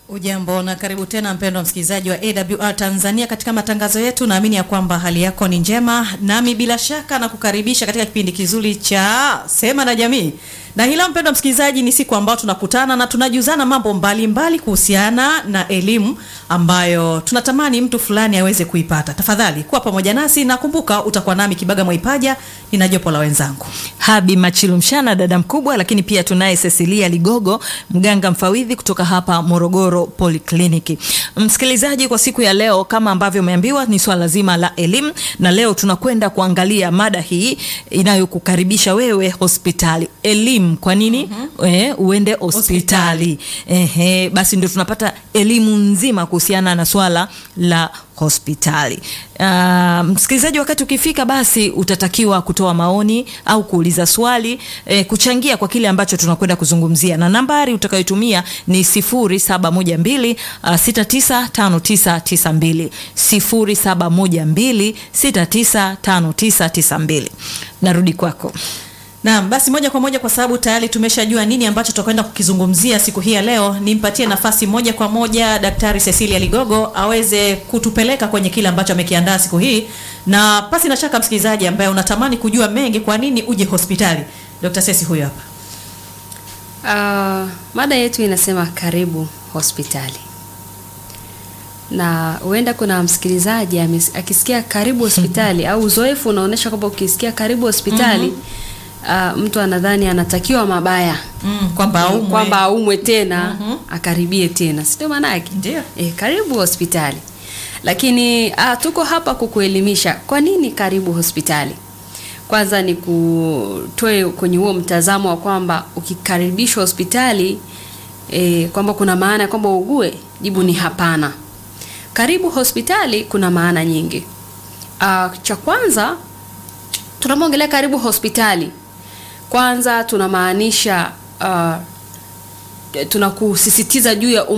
Ujambo na karibu tena mpendwa msikilizaji wa AWR Tanzania katika matangazo yetu. Naamini ya kwamba hali yako ni njema, nami bila shaka na kukaribisha katika kipindi kizuri cha Sema na Jamii. Na hila mpendwa msikilizaji, ni siku ambayo tunakutana na tunajuzana mambo mbalimbali kuhusiana na elimu ambayo tunatamani mtu fulani aweze kuipata. Tafadhali kuwa pamoja nasi na kumbuka, utakuwa nami Kibaga Mwaipaja, nina jopo la wenzangu Habi Machilumshana, dada mkubwa, lakini pia tunaye Cecilia Ligogo, mganga mfawidhi kutoka hapa Morogoro Polyclinic. Msikilizaji, kwa siku ya leo kama ambavyo umeambiwa ni swala zima la elimu, na leo tunakwenda kuangalia mada hii inayokukaribisha wewe hospitali. Elimu kwa nini eh, uende hospitali? Ehe, basi ndio tunapata elimu nzima kuhusiana na swala la hospitali. Uh, msikilizaji, wakati ukifika, basi utatakiwa kutoa maoni au kuuliza swali eh, kuchangia kwa kile ambacho tunakwenda kuzungumzia, na nambari utakayotumia ni 0712 uh, 695992 0712 695992. Narudi kwako. Naam, basi moja kwa moja kwa sababu tayari tumeshajua nini ambacho tutakwenda kukizungumzia siku hii ya leo, nimpatie nafasi moja kwa moja Daktari Cecilia Ligogo aweze kutupeleka kwenye kile ambacho amekiandaa siku hii, na pasi na shaka msikilizaji ambaye unatamani kujua mengi, kwa nini uje hospitali, Dr. Ceci huyo hapa. Uh, mada yetu inasema karibu hospitali, na huenda kuna msikilizaji amis- akisikia karibu hospitali au uzoefu unaonyesha kwamba ukisikia karibu hospitali uh, mtu anadhani anatakiwa mabaya Mm, kwamba aumwe. kwamba aumwe tena akaribie tena, si ndio maana yake? Ndio. E, karibu hospitali. Lakini ah, tuko hapa kukuelimisha kwa nini karibu hospitali. Kwanza ni kutoe kwenye huo mtazamo wa kwamba ukikaribishwa hospitali e, kwamba kuna maana ya kwamba ugue. Jibu ni hapana. Karibu hospitali kuna maana nyingi. Ah, cha kwanza tunapoongelea karibu hospitali, kwanza tunamaanisha uh, tunakusisitiza juu ya